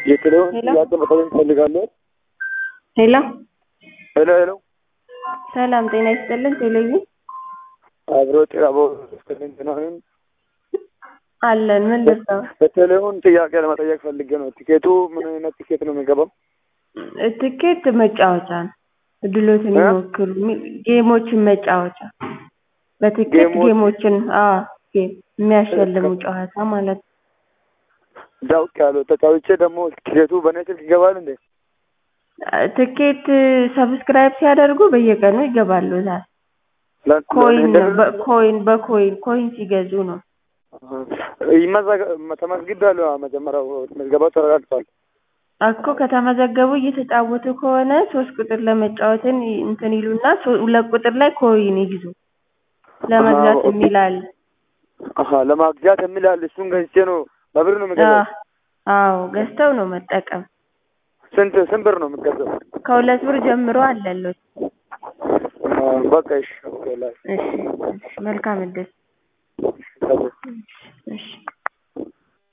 የጥላሁን ሄሎ ጥያቄ መጠየቅ እፈልጋለሁ። ሄሎ ሄሎ ሄሎ ሰላም ጤና ይስጥልን። ቴሌቪዥን አብሮ ጥራቦ ስክሪንትናን አለን። ምን ልርዳው? በቴሌውን ጥያቄ ለመጠየቅ ፈልጌ ነው። ቲኬቱ ምን አይነት ቲኬት ነው የሚገባው? ትኬት መጫወቻ ነው። እድሎትን እ? ይሞክሩ። ሚ- ጌሞችን መጫወቻ በትኬት ጌሞች- ጌሞችን አዎ ጌም የሚያሸልሙ ጨዋታ ማለት ነው። ዳውቅ ያለው ተጫውቼ ደግሞ ቲኬቱ በእኔ ስልክ ይገባል እንዴ? ትኬት ሰብስክራይብ ሲያደርጉ በየቀኑ ይገባሉታል። ለ- ኮይን ለእኔ በ- ኮይን በኮይን ኮይን ሲገዙ ነው። ይመዘገ- ተመዝግቤያለሁ። መጀመሪያው ምዝገባው ተረጋግጧል። እኮ ከተመዘገቡ እየተጫወቱ ከሆነ ሶስት ቁጥር ለመጫወትን ይ- እንትን ይሉና ሶ- ሁለት ቁጥር ላይ ኮይን ይግዙ ለመግዛት ኦኬ። የሚል አለ። አሀ ለማግዛት የሚል አለ። እሱን ገዝቼ ነው በብር ነው የሚገዛው። አዎ አዎ፣ ገዝተው ነው መጠቀም። ስንት ስንት ብር ነው የሚገዛው? ከሁለት ብር ጀምሮ አለሎት። አ፣ በቃ እሺ ኦኬ ላይ እሺ፣ እሺ፣ መልካም እድል። እሺ፣ እሺ